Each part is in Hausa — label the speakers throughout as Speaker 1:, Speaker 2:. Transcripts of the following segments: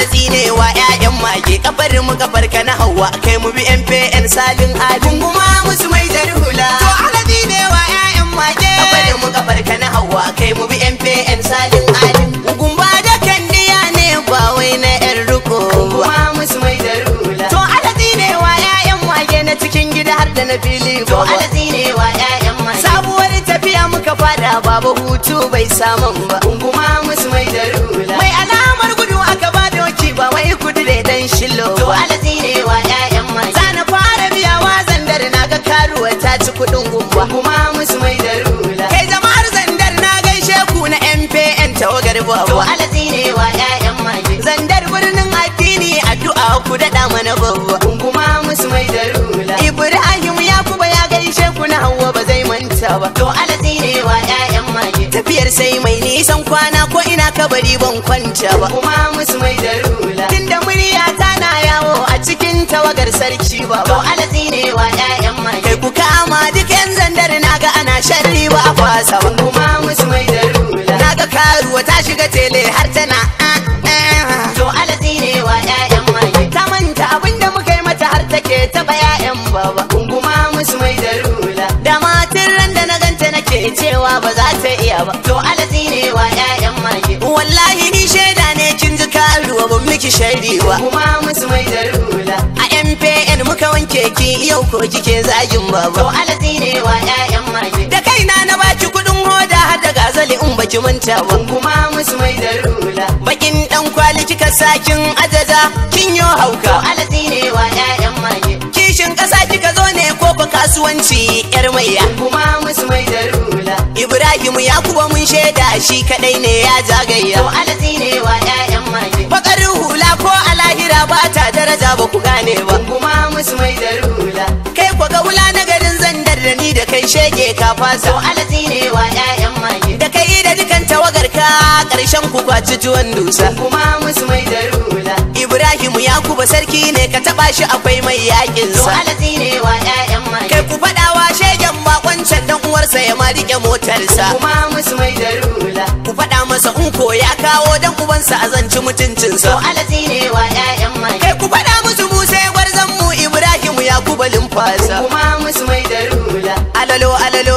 Speaker 1: alatsi ne wa ƴaƴan mage kafar mu kafar ka na hawa kai mu bi MPN salin alin kuma musu mai hula to alatsi ne wa ƴaƴan mage kafar mu kafar ka na hawa kai mu bi MPN salin alin gumba da kandiya ne ba wai na ƴan ruko kuma musu mai hula to alatsi ne wa ƴaƴan mage na cikin gida har da na fili to alatsi ne wa ƴaƴan mage sabuwar tafiya muka fada babu hutu bai samun ba gunguma musu mai hula mai alamar gudu aka ba doki ba wai kudu da dan shilo to alatsi ne wa ƴaƴan mage zana fara biya wa zandar na ga karuwa ta ci kuɗin gumba kuma musu mai hula kai jama'ar zandar na gaishe ku na MPN tawagar babu to alatsi ne wa ƴaƴan mage zandar birnin addini addu'a ku daɗa mana babba gunguma musu mai hula Ibrahim Yakuba ya gaishe ku na Hauwa ba zai manta ba to alatsi ne wa ƴaƴan mage tafiyar sai mai nisan kwana ko ina kabari ban kwanta ba kuma musu mai hula tunda murya ta na yawo a cikin tawagar sarki ba to alatsi ne wa ƴaƴan mage kai ku kama duk yan zandar naga ana sharri ba a fasa ba kuma musu mai hula naga karuwa ta shiga tele har tana ah, ah. to alatsi ne wa ƴaƴan mage ta manta abinda muka yi mata har take taba ƴaƴan baba kuma musu mai hula da matin ran da na ganta nake cewa ba za ta iya ba to alatsi ne wa ƴaƴan mage wallahi ni shaida ne kin ji karuwa ban miki sharri ba kuma musu mai hula a MPN muka wanke ki yau ko kike zagin baba to alatsi ne wa ƴaƴan mage da kaina na baki kudin hoda har da gazali in baki manta ba kuma musu mai hula bakin dan kwali kika sakin ajaja kin yo hauka to alatsi ne wa ƴaƴan mage kishin kasa kika zo ne ko ko kasuwanci yar maiya kuma musu mai hula Ibrahim Yakuba mun shaida shi kadai ne ya zagaya to alatsi ne wa ƴaƴan mage bakar hula ko a lahira ba ta daraja ba ku gane ba kuma musu mai hula kai ko ga wula na garin zandar da ni da kai shege ka fasa to alatsi ne wa ƴaƴan mage da kai da dukan tawagar ka karshen ku kwaci tuwon dusa kuma musu mai hula Ibrahim Yakuba sarki ne ka taba shi akwai mai yakin sa to alatsi ne wa ƴaƴan mage kai ku fadawa shegen bakoncan dan uwarsa ya ma rike motarsa kuma musu mai hula ku fada masa in ko ya kawo dan ubansa a zanci mutuncinsa to alatsi ne wa ƴaƴan mage kai ku fada musu mu sai gwarzon mu Ibrahim Yakuba limfasa kuma musu mai hula alalo alalo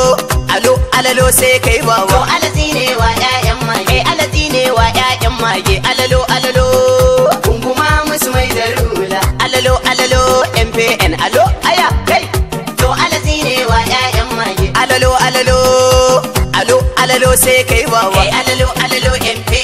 Speaker 1: alo alalo sai kai baba to alatsi ne wa ƴaƴan mage alatsi ne wa ƴaƴan mage alalo alalo kunguma musu mai hula alalo alalo MPN alo aya kai to alatsi ne wa ƴaƴan mage alalo alalo alo alalo sai kai baba kai alalo alalo MP